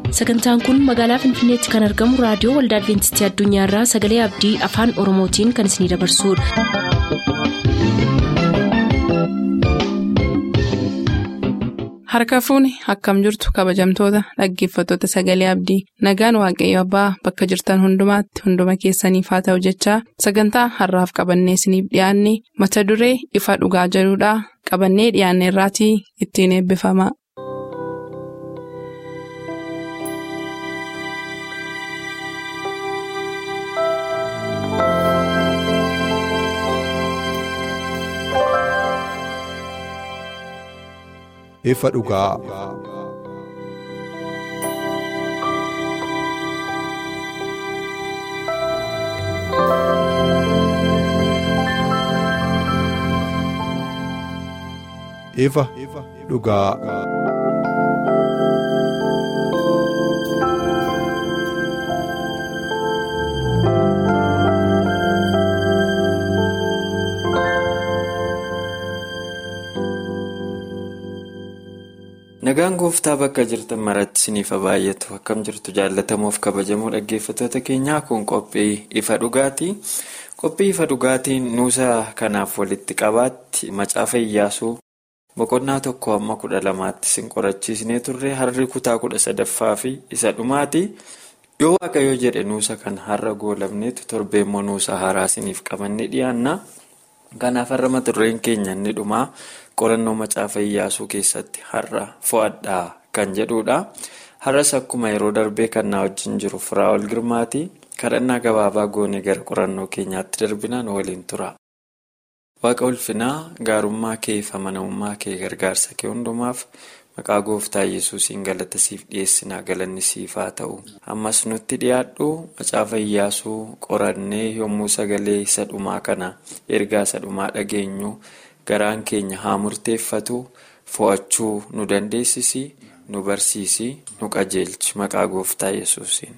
sagantaan kun magaalaa finfinneetti kan argamu raadiyoo waldaa adventistii addunyaarraa sagalee abdii afaan oromootiin kan isinidabarsudha. harka fuuni akkam jirtu kabajamtoota dhaggeeffattoota sagalee abdii nagaan waaqayyo abbaa bakka jirtan hundumaatti hunduma keessaniif haa ta'u jechaa sagantaa harraaf qabannee isiniif dhiyaanne mata duree ifa dhugaa jedhudhaa qabannee dhiyaanne irraatii ittiin eebbifama. ifa dhugaa. ifa dhugaa. Nagaan gooftaa bakka jirtan maratti isiniif baay'atu akkam jirtu jaallatamuuf kabajamoo dhaggeeffattoota keenyaa kun qophii ifa dhugaati. Qophii ifa dhugaatiin nuusa kanaaf walitti qabaatti macaafa iyyaasuu boqonnaa tokko hamma kudha lamaatti isin qorachiisnee turre harri kutaa kudha sadaffaa fi isa dhumaati. Yoo waaqayyo jedhe nuusa kan har'a goolabneetu torbeemmoo nuusa haaraa isiniif qabannee dhiyaanna. Kanaaf har'a mata dureen keenya inni dhumaa qorannoo macaafa iyyaasuu keessatti har'a fo'adhaa kan jedhudha. Har'as akkuma yeroo darbee kan na wajjin jiru Firaa'ol Girmaati. Kadhannaa gabaabaa goonee gara qorannoo keenyaatti darbinaan waliin tura. Waaqa ulfinaa gaarummaa kee fi amanamummaa kee gargaarsa kee hundumaaf maqaa gooftaa yesuusiin galata siif dhiyeessinaa galanni siif haa ta'u. Ammas nutti dhiyaadhu macaafa iyyaasuu qorannee yommuu sagalee isa dhumaa kana ergaa isa dhumaa dhageenyu garaan keenya haa murteeffatu fo'achuu nu dandeessisi nu barsiisi nu qajeelchi maqaa gooftaa yesuusiin.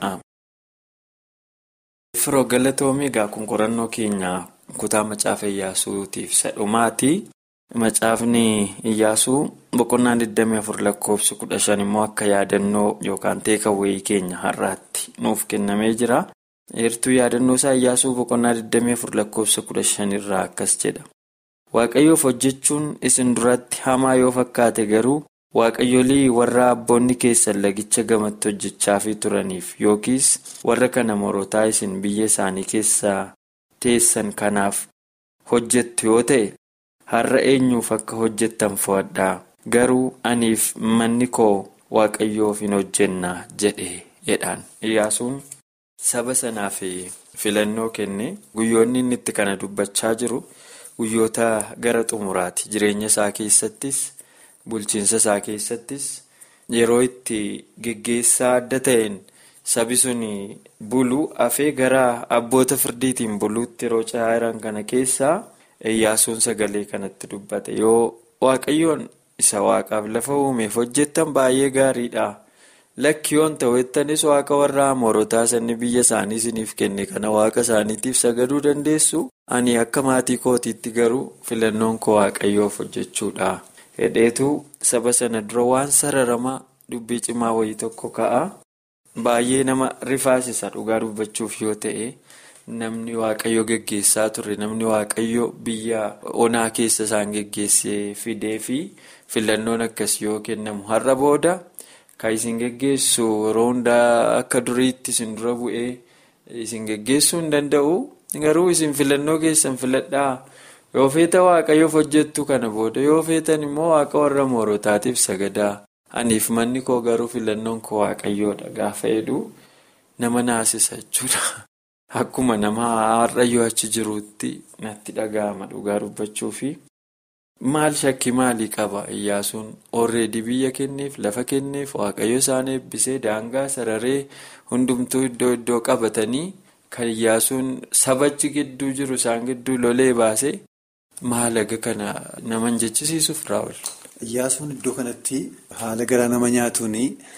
Firoo galatoomii egaa kun qorannoo keenya kutaa macaafa iyyaasuutiif isa dhumaati. Macaafni iyyaasuu boqonnaan 24 lakkoofsi 15 immoo akka yaadannoo yookaan teekawwee keenya har'aatti nuuf kennamee jira. Heertuu yaadannoo isaa iyyaasuu boqonnaa 24 lakkoofsa 15 irraa akkas jedha. Waaqayyoof hojjechuun isin duratti hamaa yoo fakkaate garuu waaqayyolii warra abboonni keessan lagicha gamatti hojjechaafii turaniif yookiis warra kana morootaa isin biyya isaanii keessaa teessan kanaaf hojjettu yoo ta'e. har'a eenyuuf akka hojjettan fo'adhaa garuu aniif manni koo waaqayyoof hin hojjennaa jedhe jedhaan iyyaasuun saba sanaaf filannoo kenne guyyoonni inni itti kana dubbachaa jiru guyyoota gara xumuraati jireenya isaa keessattis bulchiinsa isaa keessattis yeroo itti geggeessaa adda ta'een sabi sun bulu hafee gara abboota firdiitiin buluutti yeroo ce'aa jiran kana keessaa. Iyyaasuun sagalee kanatti dubbate yoo waaqayyoon isa waaqaaf lafa uumeef hojjettan baay'ee gaariidha. Lakki yoon ta'ettanis waaqa warra amoorotaa sanni biyya isaanii isiniif kenne kana waaqa isaaniitiif sagaduu dandeessu. Ani akka maatii kootiitti garuu filannoon koo waaqayyoof hojjechuudha. Hedheetu saba sana dura waan sararamaa dubbii cimaa wayii tokko ka'a. Baay'ee nama rifaasisa dhugaa dubbachuuf yoo ta'e. Namni waaqayyo geggeessaa ture namni waaqayyo biyya onaa keessa isaan geggeessee fidee fi filannoon akkas yoo kennamu har'a booda kan isin geggeessu yeroo hundaa akka duriitti isin dura bu'ee isin geggeessuu hin danda'u garuu isin filannoo keessan filadhaa yoo feeta waaqayyoof hojjettu kana booda yoo feetan immoo waaqa warra moorotaatiif sagadaa aniif manni koo garuu filannoon koo waaqayyoodha gaafa jedhu nama naasisa jechuudha. Akkuma nama har'ayyoo achi jiruutti natti dhaga'ama dhugaa dubbachuu fi maal shakkii maalii qaba iyyaasuun orreedii biyya kenneef lafa kenneef waaqayyo isaan eebbisee daangaa sararee hundumtuu iddoo iddoo qabatanii kan iyyaasuun sabachi gidduu jiru isaan gidduu lolee baase maal aga kana nama jechisiisuuf raawwal. Iyyaasuun iddoo kanatti haala garaa nama nyaatuun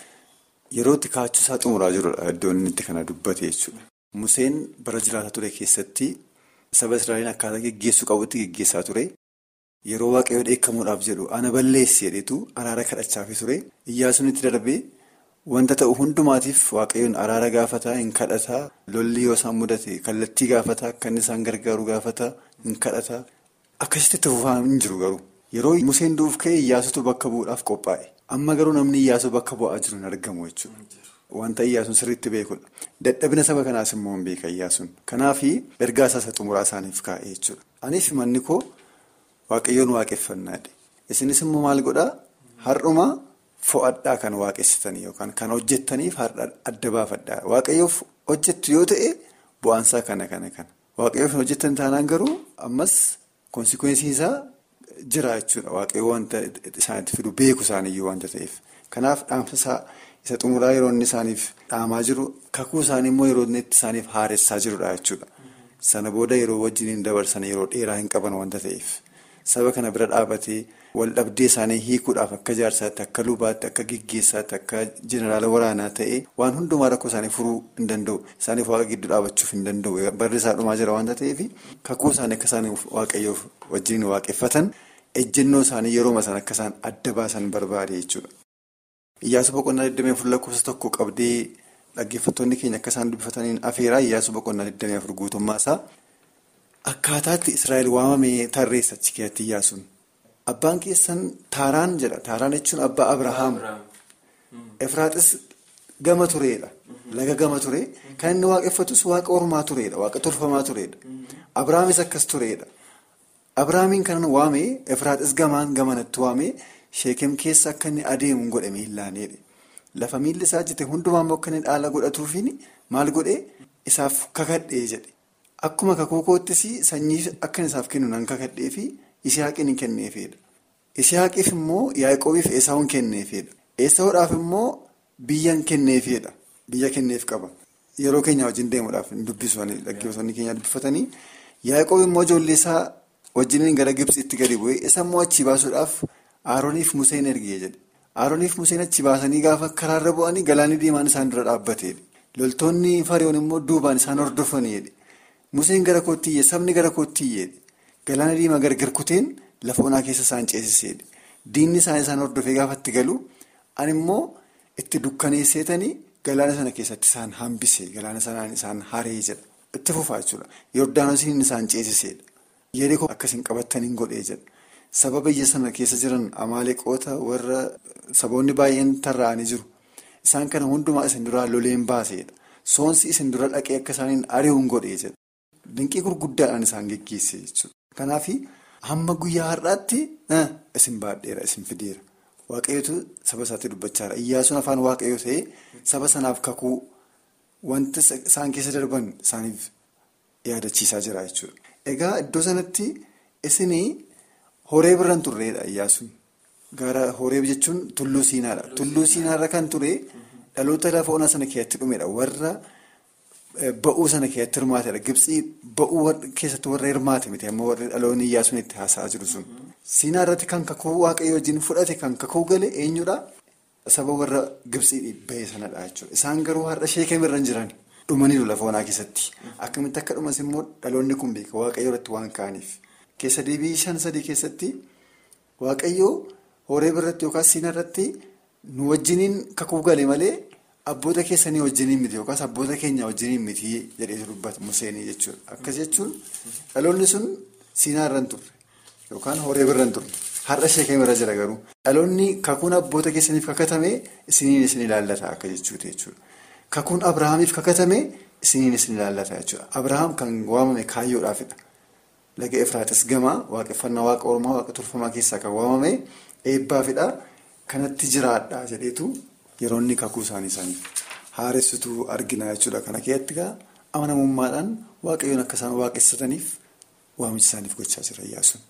yeroo itti kaachuu isaa xumuraa jirudha iddoo inni itti kana dubbate jechuudha. Museen bara jiraata ture keessatti saba Israa'eliin akkaataa geggeessuu qabutti geggeessaa ture. Yeroo waaqayyoo dheekkamuudhaaf jedhu ana balleessi jedhetu araara kadhachaafii ture. Iyyaasuun itti darbee wanta ta'u hundumaatiif waaqayyoon araara gaafataa hin kadhataa lolli yoo isaan mudate kallattii gaafataa akka inni isaan gargaaru gaafataa hin kadhataa akkasitti itti fufaa hin jiru garuu yeroo museen duuf ka'e iyyaasutu bakka bu'uudhaaf qophaa'e amma garuu namni iyyaasuu bakka bu'aa jiru hin argamu jechuudha. Wanta iyyaasuun sirriitti beekudha. Dadhabina saba kanaas immoo hin beeka iyyaasuun. Kanaaf ergaa isaa xumuraa isaaniif kaa'e jechuudha. Anis manni koo waaqayyoon waaqeffannaadha. Isinis immoo maal godhaa? Har'uma fo'adhaa kan waaqessitanii yookaan kan hojjettaniif har'a adda baafadhaa. Waaqayyoof hojjettu yoo ta'e bu'aansaa kana kana kana. Waaqayyoof hin hojjettan taanaan garuu ammas konsikwensii isaa jira jechuudha. Waaqayyoo wanta isaanitti fidu beeku isaaniyyuu wanta ta'eef. Kanaaf dhaamsa isaa. Isa xumuraa yeroo inni isaaniif dhaamaa jiru kakuu isaanii immoo yeroo inni isaaniif haaressaa jirudha jechuudha. Sana booda yeroo wajjin dabarsan yeroo dheeraa hin qaban wanta ta'eef saba kana bira dhaabatee wal dhabdee isaanii hiikuudhaaf akka jaarsaatti akka lubaatti akka gaggeessaatti akka jeneraala waraanaa ta'ee waan hundumaa rakkoo isaanii furuu hin danda'u isaaniif waaqa gidduu dhaabachuuf hin danda'u barri isaa dhumaa jira wanta ta'eef kakuu isaanii akka isaan waaqayyoof wajjin waaqeffatan ejjennoo isaanii yerooma sana akka isaan adda baasan barbaade jechuudha. Iyyaasuu boqonnaa 24 lakkoofsa tokko qabdee dhaggeeffattoonni keenya akka isaan dubbifataniin afeeraa iyyaasuu boqonnaa 24 guutummaa isaa akkaataatti Israa'el waamamee tarreessa achi keessatti iyyaasuun. Abbaan keessan Taaraan jedha. Taaraan jechuun abbaa Abrahaam. Efraaxis gama tureedha. Laga gama ture. Kan inni waaqeffatus waaqa ormaa tureedha. Waaqa tolfamaa tureedha. Abrahaamis akkas tureedha. Abrahaamiin kan waamee Efraaxis gamaan gamanatti waamee. Sheekem keessa akka inni adeemu godhe miillaaneedha. Lafa miilli isaa jite hundumaa immoo akka inni dhaala godhatuufiin maal godhee isaaf kakadhee jedhe. Akkuma kakuu koottis sanyii akka isaaf kennu nan kakadhee fi Isihaaqiin hin kenneefidha. Isihaaqiif immoo Yaaqoobiif Esaawun kenneefidha. Esaawudhaaf immoo biyyan kenneefidha. Biyya kenneef qaba. Yeroo keenya wajjin deemuudhaaf hin dubbisu dhaggeeffattoonni keenya dubbifatanii Yaaqoob immoo ijoollee isaa wajjiniin gara Gibsiitti gadi bu'ee isa immoo achi baasuudhaaf. Aaroniif Museen ergee jedhe. Aaroniif Museen achi baasanii gaafa karaarra bu'anii galaanni diimaan isaan dura dhaabbateedha. Loltoonni Fariyoon immoo duubaan isaan hordofaniidha. Museen gara koottiyyee sabni gara koottiyyee galaana diimaa gargar kuteen lafa onaa keessa isaan ceesiseedha. Diinni isaan isaan hordofee gaafa itti galu ani immoo itti dukkaneesseetanii galaana sana keessatti isaan hambise galaana sanaan isaan haree jedha. Itti fufaa jechuudha. Yordaanosiin isaan ceesiseedha. Yeroo akkasiin qabatanii godhee jedha. Saba biyya sana keessa jiran amaaleqoota warra saboonni baay'een tarraa'anii jiru. Isaan kana hundumaa isin duraa loleen baaseedha. Soonsi isin dura dhaqee akka isaaniin ari'uun godhee jedha. Dinqii gurguddaadhaan isaan geggeesse jechuudha. Kanaaf hamma guyyaa har'aatti isin baadheera isin fideera. Waaqayyootu saba isaatti dubbachaa jira. Iyyaasuun afaan waaqayyoo ta'ee saba sanaaf kakuu wanta isaan keessa darban isaaniif yaadachiisaa jira jechuudha. Egaa iddoo sanatti isinii. Horee birraan turreedha iyyaasuun gara horee jechuun tulluu siinaadha. Tulluu siinaarra kan ture dhaloota lafa onaa sana keessatti dhumedha. Warra ba'uu sana keessatti hirmaatedha. Gibsii ba'uu keessatti warra hirmaate miti amma warri dhaloonni iyyaasuun itti haasa'aa jiru sun. Siinaa irratti kan kakuu waaqayyo wajjin fudhate kan kakuu gale eenyudha? Saba warra Gibsii ba'e sanadha jechuudha. Isaan garuu har'a sheekame irra hin jiran dhumaniiru lafa onaa keessatti. Akkamitti akka dhumas immoo dhaloonni kun beeka waaqayyo irratti waan ka'aniif. Keessa deebii shan sadii keessatti waaqayyoo horee birratti yookaas siina irratti nu wajjiniin kakuu gale malee abboota keessanii wajjiniin miti yookaas abboota keenya wajjiniin miti jedhee dubbata Museenii jechuudha. Akkas jechuun dhaloonni sun siinaa irra hin turre yookaan horee birra hin turre har'a sheekame irra jira garuu dhaloonni kakuun abboota keessaniif kakatame isiniin isin ilaallata akka jechuuti jechuudha. Kakuun Abirahaamiif kakatame isiniin isin ilaallata jechuudha. Abirahaam kan waamame kaayyoodhaafidha. Laga Efraaxis gamaa waaqeffannaa waaqa ormaa waaqa tolfamaa keessaa kan waamame eebbaafidha. Kanatti jiraadha jedheetu yeroo inni kakuu isaanii isaaniif haaressituu argina jechuudha. Kana keessatti egaa amanamummaadhaan waaqayyoon akka isaan waaqessataniif waamicha isaaniif gochaa jira Iyyaasuun.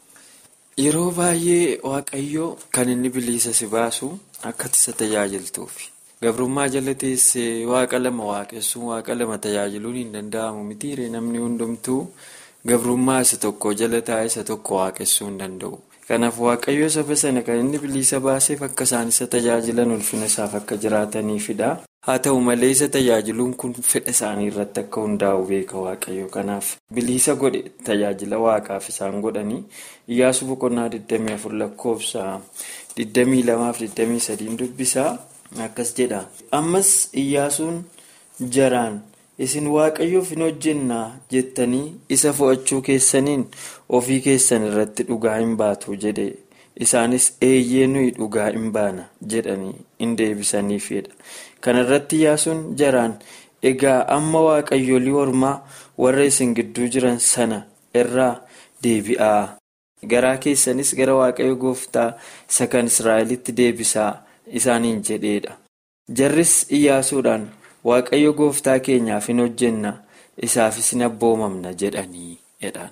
Yeroo baay'ee waaqayyoo kan inni bilisa si baasu akka isa tajaajiltuufi. Gabrummaa jala teessee waaqa lama waaqessuun waaqa lama tajaajiluun hin danda'amu mitiiree namni hundumtuu. Gabrummaa isa tokko jala taa'e isa tokko waaqessuu hin danda'u. Kanaaf waaqayyo saba sana kan inni bilisa baaseef akka isaan isa tajaajilan ulfina isaaf akka jiraataniifidha. Haa ta'u malee isa tajaajiluun kun fedha isaanii irratti akka hundaa'u beeka waaqayyo. Kanaaf bilisa godhe tajaajila waaqaaf isaan godhanii Iyyaasuu boqonnaa 24 lakkoofsa 22 fi 23 dubbisaa Akkas jedha. Ammas Iyyaasuun jaraan isin waaqayyoof hin hojjennaa jettanii isa fo'achuu keessaniin ofii keessan irratti dhugaa hin baatu jedhe. Isaanis eeyyee nuyi dhugaa hin baana jedhanii hin deebisaniifidha. Kana irratti Iyyaasuun jaraan egaa amma waaqayyolii ormaa warra isin gidduu jiran sana irraa deebi'aa. Garaa keessanis gara waaqayyo gooftaa isa kan Israa'elitti deebisaa isaaniin jedheedha. Jarris Iyyaasuudhaan waaqayyo gooftaa keenyaaf hin hojjenna isaafis hin abboomamna jedhanii jedhan.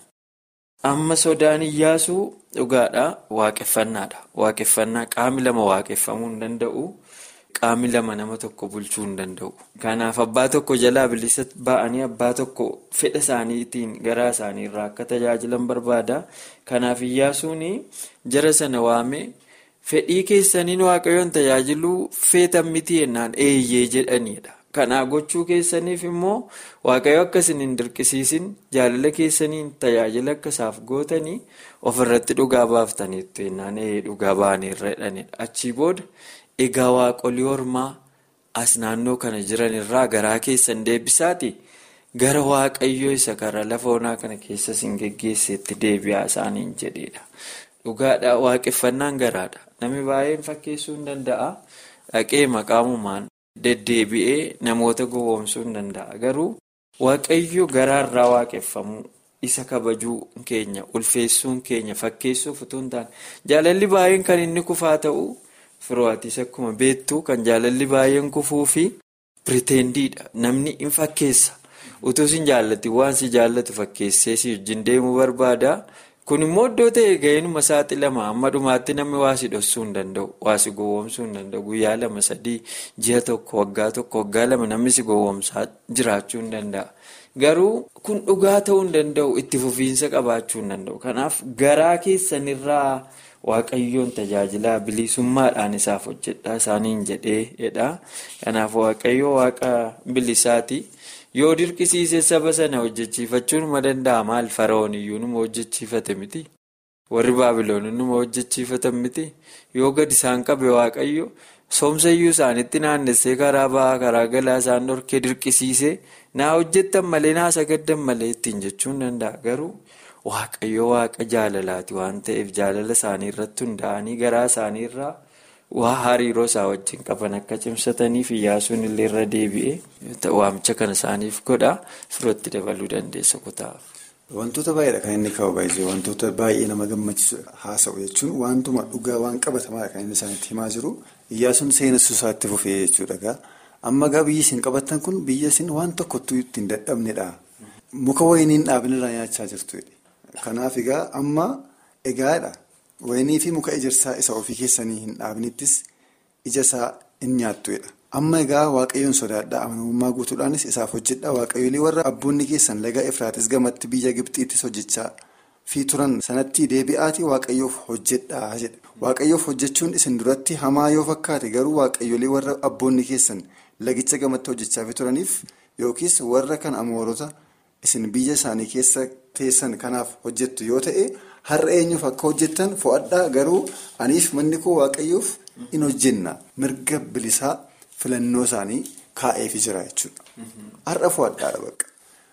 Amma sodaan Iyyaasuu dhugaadha waaqeffannaadha. Waaqeffannaa qaamni lama waaqeffamuu hin danda'u. Qaamni lama nama tokko bulchuu hin danda'u. Kanaaf abbaa tokko jalaa bilisa ba'anii abbaa tokko fedha isaaniitiin garaa isaaniirraa akka tajaajilan barbaada. Kanaaf Iyyaasuun jara sana waamee fedhii keessaniin waaqayyoon tajaajiluu feetan miti yennaan eeyyee jedhanidha. Kanaa gochuu keessaniif immoo waaqayyo akka isin hin dirqisiisin jaalala keessaniin tajaajila akka isaaf gootanii ofirratti dhugaa baaftaniitu yennaan dhugaa ba'aniirra jedhanidha. Achii booda. Egaa waaqolii ormaa as naannoo kana jiran irraa garaa keessan deebisaati gara waaqayyoo isa karaa lafa onaa kana keessa isin geggeesseetti deebi'aa isaaniin jedheedha. Dhugaadhaa waaqeffannaan garaadha. Namni baay'een fakkeessuu hin danda'a. Dhaqee maqaamumaan deddeebi'ee namoota gowwoomsuu hin danda'a. Garuu waaqayyo garaarraa waaqeffamuu isa kabajuu keenya ulfeessuun keenya fakkeessuuf utuu hin taane jaalalli baay'een kan inni kufaa ta'u. Firootis akkuma beektu kan jaalalli baay'een kufuu fi piritendiidha. Namni hin fakkeessa. Utuu si jaallatin waan si jaallatu fakkeessee si wajjin deemuu barbaada. Kun immoo iddoo ta'e ga'eenuma saaxilama. Amma dhumaatti namni waa si dhoksuu hin danda'u. Waa si gowwoomsuu hin danda'u. Guyyaa lama sadii ji'a tokko waggaa tokko waggaa lama namni si gowwoomsaa jiraachuu hin danda'a. Garuu kun dhugaa ta'uu hin danda'u. Itti fufiinsa qabaachuu hin danda'u. Kanaaf garaa keessanirraa. Waaqayyoon tajaajilaa bilisummaadhaan isaaf hojjedhaa isaaniin jedheedha. Kanaaf waaqayyo waaqa bilisaati. Yoo dirqisiise saba sana hojjechiifachuun ma danda'a maal fara'oon iyyuu numa hojjechiifate miti. Warri baabiloon numa hojjechiifatan miti. Yoo gadi isaan qabe waaqayyo soomsa iyyuu isaanitti naannessee karaa ba'aa karaa galaa isaan dhorkee dirqisiise naa hojjettan malee naa sagaddan malee ittiin jechuun danda'a garuu. Waaqayyo waaqa jaalalaati waan ta'eef jaalala isaanii irratti hundaa'anii garaa isaanii irraa waa hariiroo isaa wajjin qaban akka cimsataniif Iyyaasuun illee irra deebi'ee waamicha kana isaaniif godha firootti dabaluu dandeessa kutaa. Wantoota baay'eedha kan inni kaa'u baay'ee wantoota baay'ee nama gammachiisu haasa'u jechuun wantuma dhugaa waan qabatamaadha kan inni isaanitti himaa jiru Iyyaasuun seenessuu isaatti fufee jechuudha. Amma egaa biyyi isin qabattan kun biyya isin waan tokkottuu ittiin dadhabnedha. Muka wayiniin dhaabnirraa nyaachaa jirtu. Kanaaf egaa amma egaadha wayinii fi muka ejersaa isa ofii keessanii hin dhaabnittis ija isaa hin nyaattudha. Amma egaa waaqayyoon sodaadhaa amanamummaa guutuudhaanis isaaf hojjedha waaqayyoolii warra abboonni keessan laga Efraatis gamatti biyya Gibxiittis hojjechaa fi turan sanatti deebi'aati waaqayyoof hojjedhaa jedha. Waaqayyoof hojjechuun isin duratti hamaa yoo fakkaate garuu waaqayyoolii warra abboonni keessan lagicha gamatti hojjechaa fi turaniif yookiis warra kan amoorota. Isin biyya isaanii keessa teessan kanaaf hojjettu yoo ta'e har'a eenyuuf akka hojjettan fo'adhaa garuu aniif manni koo waaqayyoof in hojjenna mirga bilisaa filannoo isaanii kaa'eefi jira jechuudha. Har'a fo'adhaadha bakka.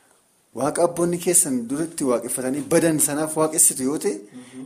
Waaqa abboonni keessan duratti waaqeffatanii badan sanaaf waaqessitu yoo ta'e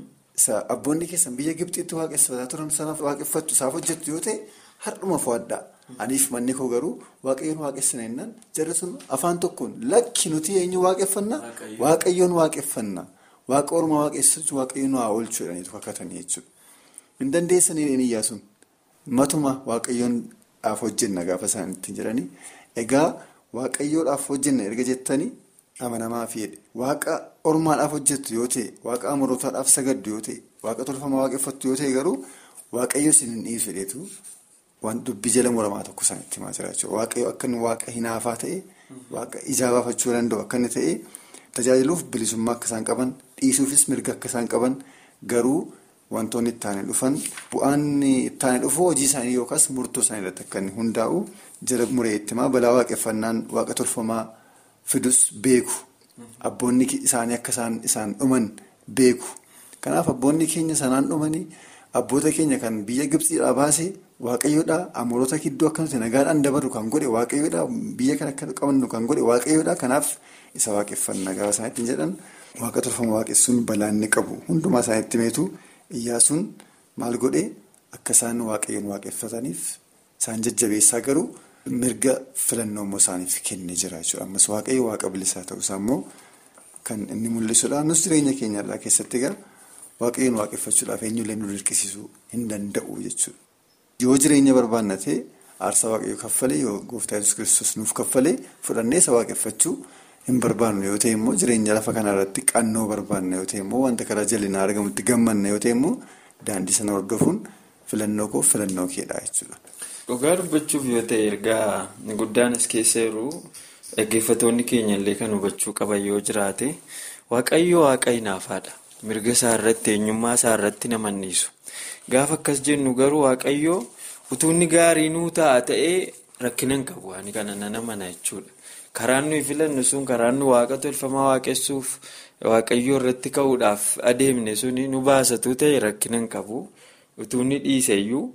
abboonni keessan biyya Gibxiitti waaqeffataa turan sanaaf waaqeffattu isaaf hojjettu yoo ta'e har'uma fo'adhaa. Aniif manni koo garuu waaqayyoon waaqessina jennaan jarri sun afaan tokkoon lakki nuti eenyu waaqeffannaa waaqayyoon waaqeffannaa waaqa ormaa waaqessachuu waaqayyoon waa oolchuu jedhaniitu kakkatanii jechuudha. Hin dandeessanii inni Iyyaasuun matuma waaqayyoodhaaf hojjenna gaafa isaan ittiin jedhanii egaa waaqayyoodhaaf hojjenna erga jettanii amanamaa fi waaqa ormaadhaaf hojjettu yoo ta'e waaqa amorootaadhaaf sagaddu yoo ta'e waaqa tolfamaa waaqeffattu yoo ta'e garuu waaqayyo isin hin dhiisu jedheetu. Waan dubbii jala muramaa tokko isaanitti himaa jira jechuudha. Waaqayyo akka inni waaqa hinaafaa ta'e, waaqa ijaa baafachuu danda'u akka inni ta'e, tajaajiluuf bilisummaa akka isaan qaban, dhiisuufis mirga akka isaan qaban, garuu wantoonni itti aanee dhufan, bu'aan itti aanee dhufu hojii isaanii yookaas murtoo isaanii irratti akka inni hundaa'u jala muree itti himaa balaa waaqeffannaan waaqa tolfamaa fidus beeku. Abboonni isaanii akka isaan dhuman beeku. Kanaaf abboonni keenya sanaan dhumanii. Abboota keenya kan biyya Gibxiidhaa baasee waaqayyoodha amoorota gidduu akkasumas nagaadhaan dabarru kan godhe waaqayyoodha biyya kan akka qabannu kan godhe waaqayyoodha kanaaf isa waaqeffannaa gaafa isaan ittiin jedhan waaqa tolfama waaqessuun balaa inni qabu hundumaa isaan itti meetu iyyaasuun maal godhe akka isaan waaqayyoon waaqeffataniif isaan jajjabeessaa garuu mirga filannoo immoo isaaniif kennee jira jechuudha ammas waaqayyo waaqa bilisaa ta'uusaa immoo kan inni mul'isudha nus jireenya keenyarraa keessatti egaa waaqayyoon waaqeffachuudhaaf eenyullee nu dirqisiisuu hin danda'u jechuudha. yoo jireenya barbaanna ta'e aarsaa waaqayyoo kaffalee yoo gooftaa yesus kiristoos nuuf kaffalee fudhannee isa waaqeffachuu hin barbaannu yoo ta'e immoo jireenya lafa kanarratti qannoo barbaanna yoo ta'e immoo wanta karaa jallinaa argamutti gammanna yoo ta'e immoo daandii sana hordofuun filannoo koo filannoo keedha jechuudha. Dhugaa dubbachuuf yoo ta'e ergaa guddaan as keessa jiru dhaggeeffatoonni keenya illee kan hubachuu qaban yoo jiraate waaqayyo waaqa hinaafaadha. Mirga isaa irratti eenyummaa isaa irratti nama anniisu. Gaafa akkas jennu garuu waaqayyo utuu inni gaarii nuu ta'a ta'ee rakkina hin qabu waan kana nana mana jechuudha. Karaan nuyi filannu sun karaan nu waaqa tolfamaa waaqessuuf waaqayyoo irratti ka'uudhaaf adeemne suni nu baasatu ta'e rakkina hin qabu. Utuu inni dhiiseyyuu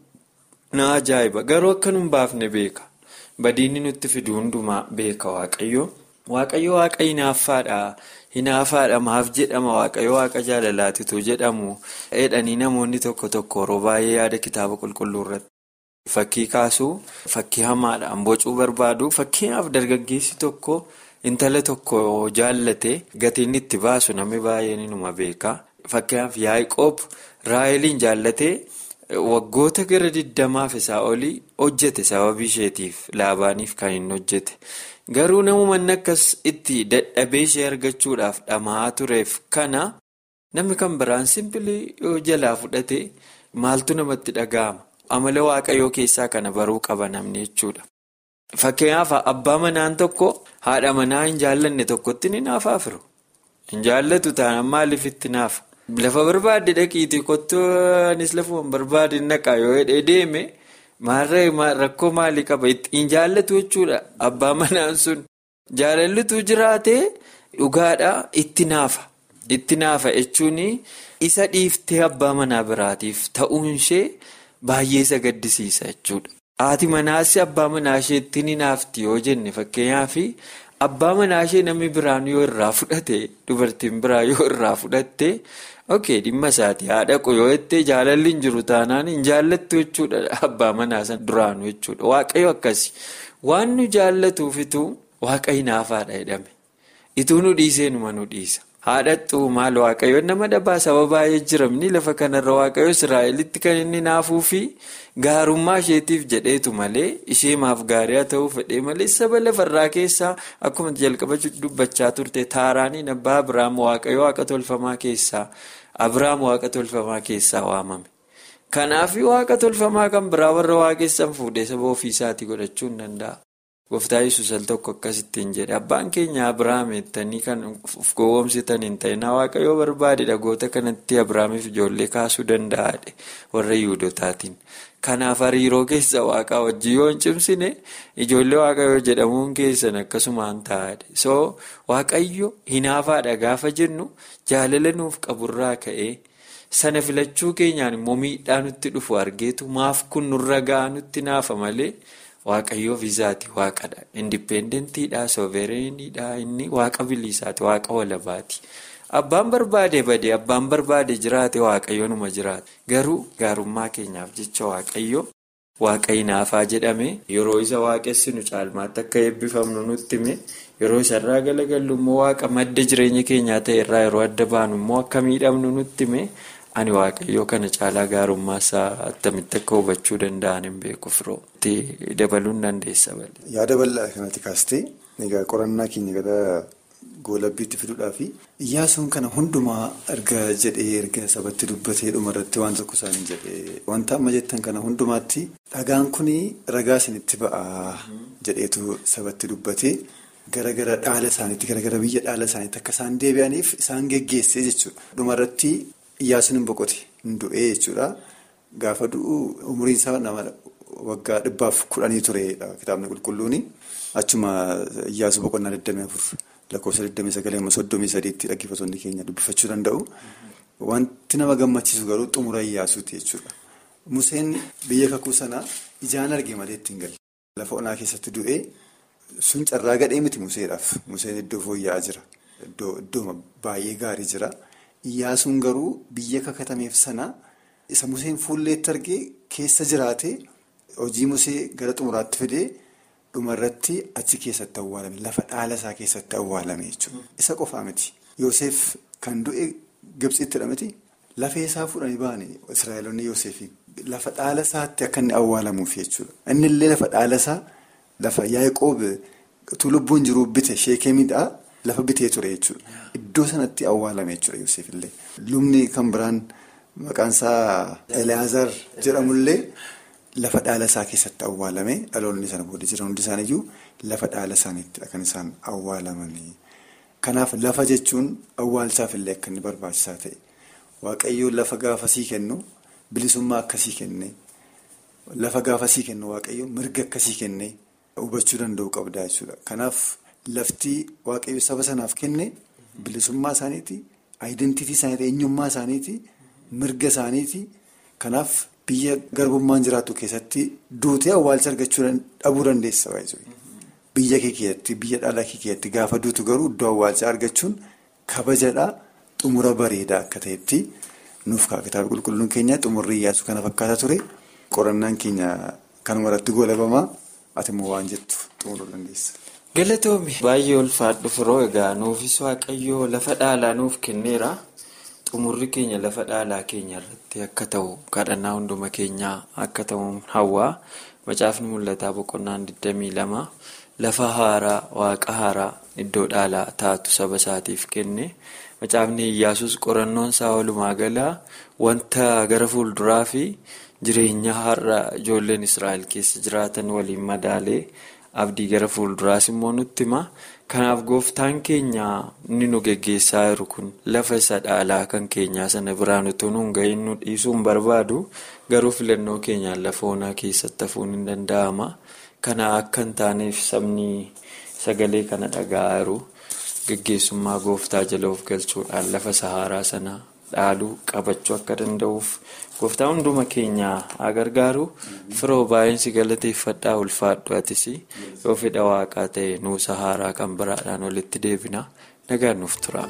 na ajaa'iba garuu akka nu hin baafne beeka. Badiinni nutti fidu hundumaa beeka waaqayyo. Waaqayyo waaqa hinaaffaadha. Hinaafaadha maaf jedhama waaqayyo waaqa jaalalaatitu jedhamu. Jedhanii namoonni tokko tokko yeroo baay'ee yaada kitaaba qulqulluu irratti. Fakkii kaasuu fakkii hamaadhaan bocuu barbaadu fakkeenyaaf dargaggeessi tokko intala tokko jaallate gatiin itti baasu namni baay'een inuma beeka. Fakkeenyaaf Yaaqoob Raaheliin jaallatee waggoota gara diddamaaf isaa olii hojjete sababii isheetiif laabaaniif kan hin hojjete. Garuu namoonni akkas itti dadhabee ishee argachuudhaaf dhama'aa tureef kana namni kan biraan simpilii yoo jalaa fudhate maaltu namatti dhaga'ama. Amala waaqayyoo keessaa kana baruu qaba namni jechuudha. Fakkeenyaaf abbaa manaan tokko haadha manaa hin jaallanne tokkotti ni naafaaf jiru. Hin jaallatu taanaan maaliif itti naafa? Lafa barbaadde dhaqiitii kottuu anis lafuma barbaade naqa yoo hidhee deeme maarree rakkoo maalii qaba? Hin jaallatu jechuudha. Abbaa manaan sun jaalallitu jiraatee dhugaadhaa itti naafa. Itti naafa jechuun isa dhiiftee abbaa manaa biraatiif ta'uun ishee. Baay'ee isa gaddisiisa jechuudha. Haati manaas abbaa manaa isheetti ni naafti yoo jenne fakkeenyaaf abbaa manaa ishee namni biraan yoo irraa fudhate dubartiin biraa yoo irraa fudhatte ok dhimma isaati haadha yoo jettee jaalalli hin jiru taanaan hin jaallattu jechuudha abbaa manaa sana duraanu jechuudha. Waaqayyo akkasi waan nu jaallatuufitu waaqa hinaafaadha jedhame ituu nu dhiisee numa nu dhiisa. haadhattuu maal waaqayyoon nama dhabaa saba baay'ee jiramni lafa kanarra waaqayyo israa'elitti kan inni naafuu fi gaarummaa isheetiif jedheetu malee ishee maaf gaarii haa ta'uu fedhee malee saba lafarraa keessaa akkuma jalqaba dubbachaa turte taaraaniin abbaa abiraam waaqayyo waaqa tolfamaa keessaa abiraam waaqa tolfamaa keessaa waamame. kanaaf waaqa tolfamaa kan biraa warra waaqessan fuudhee saba ofiisaatii godhachuu hin danda'a. Gooftaa yesus al tokko akkasittiin jedhe abbaan keenya Abiraam jettanii kan of gowwoomsitan hin ta'in waaqayyoo barbaade dhagoota kanatti Abiraamiif ijoollee kaasuu danda'aadhe warra Yihudootaatiin. Kanaaf hariiroo keessa waaqaa wajjin yoo hin cimsine ijoollee waaqayyoo jedhamuun keessan akkasumaan ta'aadha. So waaqayyo hinaafaadha gaafa jennu jaalala nuuf qaburraa ka'ee sana filachuu keenyaan immoo miidhaa nutti dhufu argeetu maaf kun nurra ga'a nutti naafa malee. Waaqayyoof isaati waaqadha. Indippeendentiidha, soovereniidha, inni waaqa bilisaati, waaqa walabaati. Abbaan barbaade badee abbaan barbaade jiraate waaqayyoonuma jiraate. Garuu gaarummaa keenyaaf jecha waaqayyo waaqa hinaafaa jedhame yeroo isa waaqessinu caalmaatti akka eebbifamnu nutti hime yeroo isarraa galagallu immoo waaqa madda jireenya keenyaa ta'e irraa yeroo adda baanu immoo akka miidhamnu nutti hime. Ani waaqayyoo kana caalaa gaarummaa isaa attamitti akka hubachuu danda'an hin beeku firoo. dabaluu hin dandeessa balee. Yaada bal'aa kanatti kaastee egaa qorannaa keenya gara goolabbiitti fiduudhaafi iyyaasuun kana hundumaa erga jedhee erga sabatti dubbatee dhumarratti waan tokko isaanii jedhee wanta amma jettan kana hundumaatti dhagaan kun ragaa isinitti ba'aa jedheetu sabatti dubbatee gara gara dhaala isaaniitti gara gara biyya dhaala isaaniitti akka isaan deebi'aniif isaan geggeessee jechuudha. Dhumarratti iyyaasuun hin boqote hin du'ee jechuudha. Gaafa du'u umriin isaa nama waggaa dhibbaaf kudhanii turedha kitaabni qulqulluuni. Achuma iyyaasuu boqonnaa 24 lakkoofsa 29 soddomii sadiitti dhaggeeffattoonni keenya dubbifachuu danda'u. Wanti nama gammachiisu garuu xumura iyyaasuuti jechuudha. Museen biyya kakuu sanaa ijaan arge malee ittiin galle. Lafa onaa keessatti du'ee sun carraa gadhee miti Museedhaaf. Museen iddoo fooyya'aa jira. Iddoo baay'ee gaarii jira. Iyyaasuun garuu biyya kakatameef sana isa Museen fuulleetti argee keessa jiraatee hojii Musee gara xumuraatti fidee dhumarratti achi keessatti awwaalame. Lafa dhaala isaa keessatti awwaalame jechuudha. Isa qofaa miti. Yoosef kan du'e Gibxittidha miti. Lafee isaa fudhanii ba'anii Israa'eloonni Yoosefiin. Lafa dhaala isaatti akka inni awwaalamuuf jechuudha. Inni illee lafa dhaala isaa lafa Yaaqoob utuu lubbuun jiru bite sheekemiidhaa lafa bitee ture jechuudha. Iddoo sanatti awwaalame jechuudha Yoosef illee. Lubni kan biraan maqaan isaa Eliyaazar jedhamullee lafa dhaala isaa keessatti awwaalame dhaloonni sana booda jiran hundi isaaniiyyuu lafa dhaala isaaniittidha kan isaan awwaalamanii. Kanaaf lafa jechuun awwaalchaaf illee akka inni barbaachisaa ta'e. Waaqayyoon lafa gaafasii kennu bilisummaa akkasii kenne lafa gaafasii kennu waaqayyoon mirga akkasii kenne hubachuu danda'u qabdaa jechuudha. Kanaaf lafti waaqayyo saba sanaaf kenne bilisummaa isaaniiti, aayidentiitii isaaniiti, eenyummaa isaaniiti, mirga isaaniiti. Kanaaf biyya garbummaan jiraatu keessatti duutee awwaalcha argachuu dhabuu dandeessa. Biyya kee keessatti, biyya dhala kee keessatti gaafa duutu garuu iddoo awwaalchaa argachuun kabajadhaa. Xumura bareedaa akka ta'etti nuuf ka'a kitaaba qulqulluun keenya xumurri iyyaasuu kana fakkaata ture qorannaan keenya kanuma irratti goolabamaa ati immoo waan jettu xumuruu dandeessa. Galatoomi baay'ee ulfaadhu firoo egaa nuufis waaqayyoo lafa dhaalaa nuuf kenneera xumurri keenya lafa dhaalaa keenya irratti akka ta'u kadhannaa hunduma keenyaa akka ta'u hawwaa macaafni mul'ataa boqonnaan 22 lafa haaraa waaqa haaraa iddoo dhaalaa taatu saba isaatiif kenne. Macaafni Iyyaasuus qorannoon isaa walumaa galaa wanta gara fuulduraa fi jireenya har'a ijoolleen Israa'el keessa jiraatan waliin madaalee abdii gara fuulduraas immoo nutti hima. Kanaaf gooftaan keenya inni nu geggeessaa jiru kun lafa isa dhaalaa kan keenyaa sana biraan utuu nu hin ga'iin nu dhiisuu hin barbaadu garuu filannoo keenyaan lafa onaa keessatti hafuun hin danda'ama. Kana akka hin taaneef sabni sagalee kana dhaga'aa jiru. Gaggeessummaa gooftaa jala of galchuudhaan lafa saharaa sana dhaaluu qabachuu akka danda'uuf gooftaa hunduma keenyaa haa gargaaru firoo baay'een si galateeffadhaa ulfaadhu atis yoo fedha waaqaa ta'e nuu saharaa kan biraadhaan walitti deebina nagaan nuuf tura.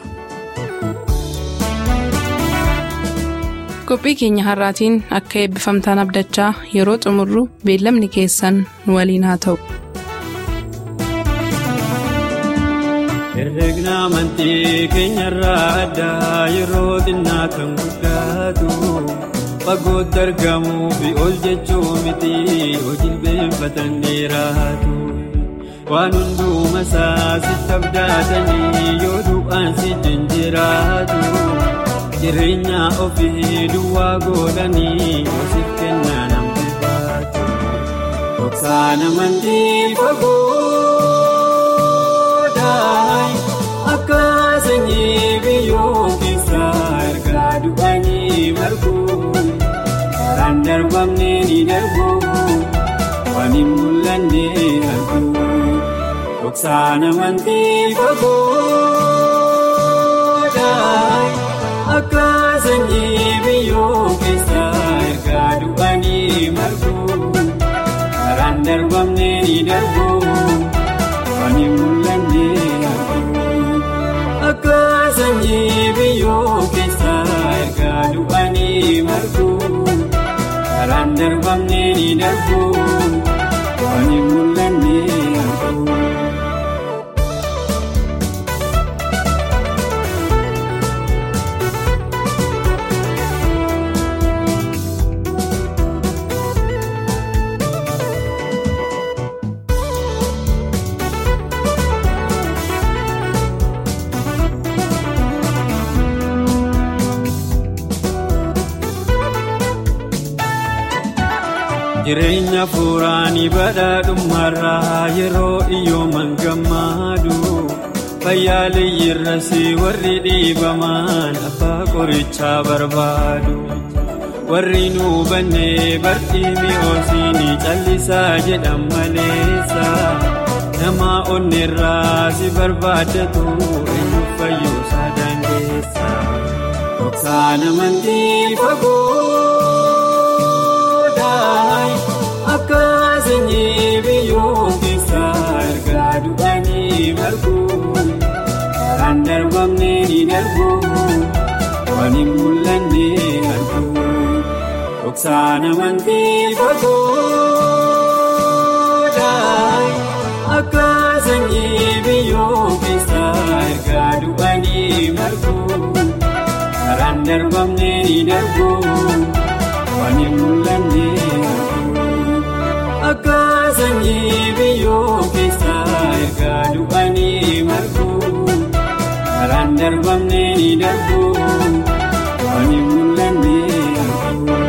qophii keenya har'aatiin akka eebbifamtaan abdachaa yeroo xumurru beellamni keessan nu waliin haa ta'u. herregna amantii keenyarraa addaa yeroo xinnaa kan guddaatu fagootti argamuu fi ol jechuu miti hojii beeffatan dheeraatu waan hundumaa isaa sitti abdatanii yoo du'aan si jiraatu jireenya ofii duwwaa godhanii hoosiif kennaa namni baatu dhoksaan amantii fagoo. Akka sanyii biyyoo keessaa ergaa du'anii marguu karaan darbamne ni darbu waan hin mul'anne arguu dhoksaan amantii fagoodhaa akka sanyii biyyoo keessaa ergaa du'anii marguu karaan darbamne ni darbu waan hin mul'anne akka sanyii biyyoo keessaa ergaa du'anii marguu karaan darbamne ni darbu waan hin mul'anne arguu. jireenya fuuraanii badhaadhummaarraa yeroo iyyooman gammaadu fayyaaleeyyirrasi warri dhiibaman abbaa qorichaa barbaadu warri nu bannee bartii mi'oosiini callisaa jedhan maleessa nama onneerraa si barbaadatu eenyu fayyuusaa dandeessa dhoksaan amantii fagoo. sanyii biyyoo keessaa ergaa du'anii marguun karaan darbamne ni darbuun waan hin mul'anne arguun dhoksaan amantii fagoodhaan akka sanyii biyyoo keessaa ergaa du'anii marguun karaan darbamne ni darbuun waan hin mul'anne arguun akka sanyii biyyoo keessaa ergaa du'anii marguun karaan darbamne ni darbuun waan hin mul'anne arguun.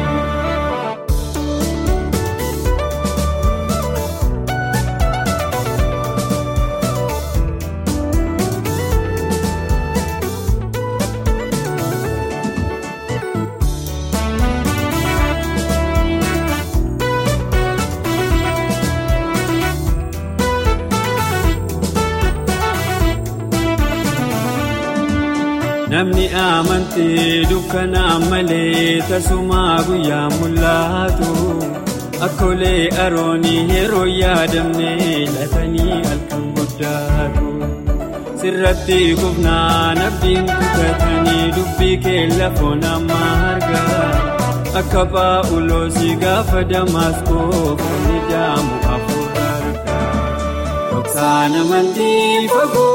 Namni amantee dukkanaan malee tasumaa guyyaa mul'atu akkoolee aroonii yeroo yaadamne latanii halkan guddaatu sirratti kufnaan abdiin kutatanii dubbii kee lafoon amma argaa akka paa'uloosii gaafa damaskoo foonni daamu hafuura argaa dhoksaan amantii fagoo.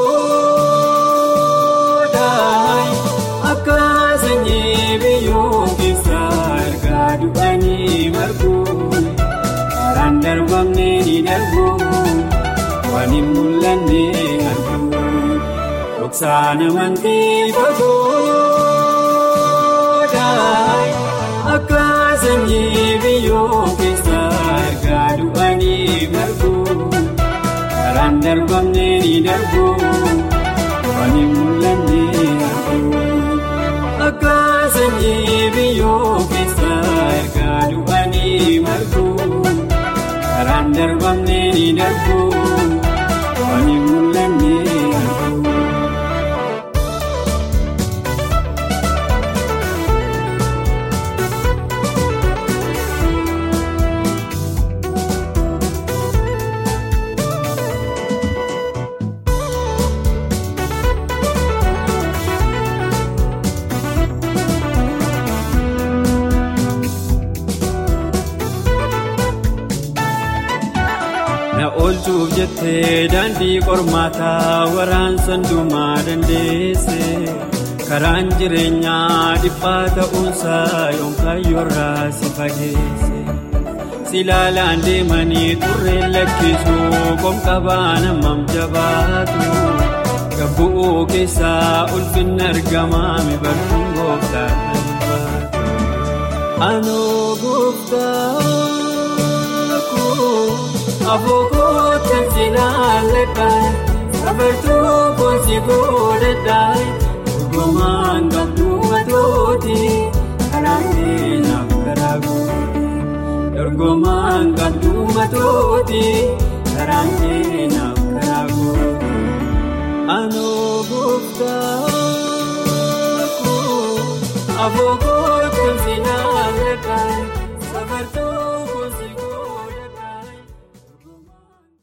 Akka sanyii biyyoo keessaa ergaa du'anii marguun karaan darbamne ni darbuun waan hin mul'anne arguun dhoksaan amantii fagoodhaan akka sanyii biyyoo keessaa ergaa du'anii marguun karaan darbamne ni darbuun waan hin mul'anne arguun akka sanyii biyyoo keessaa ergaa du'anii marguun karaan darbamne ni darbuun waan hin mul'anne arguun. Na oolchuuf jettee daandii qormaataa waraansa hundumaa dandeesse karaan jireenyaa dhiphaa ta'uunsaa yoomkaayyoorraa si fageesse si ilaalaan deemanii turreen lakkisuu qomqabaa namam jabaatu gabbu'uu keessaa ulfinna argamaa mibartuun gooftaa kan baatu anoo gooftaa koo. Afookoottan si laalladhaa safartuu koonsi godhadhaa dhugumaan qabduu matooti karaan keenyaaf karaa goote dorgomaan qabduu matooti karaan keenyaaf karaa goote anoo gooftaa koo afoo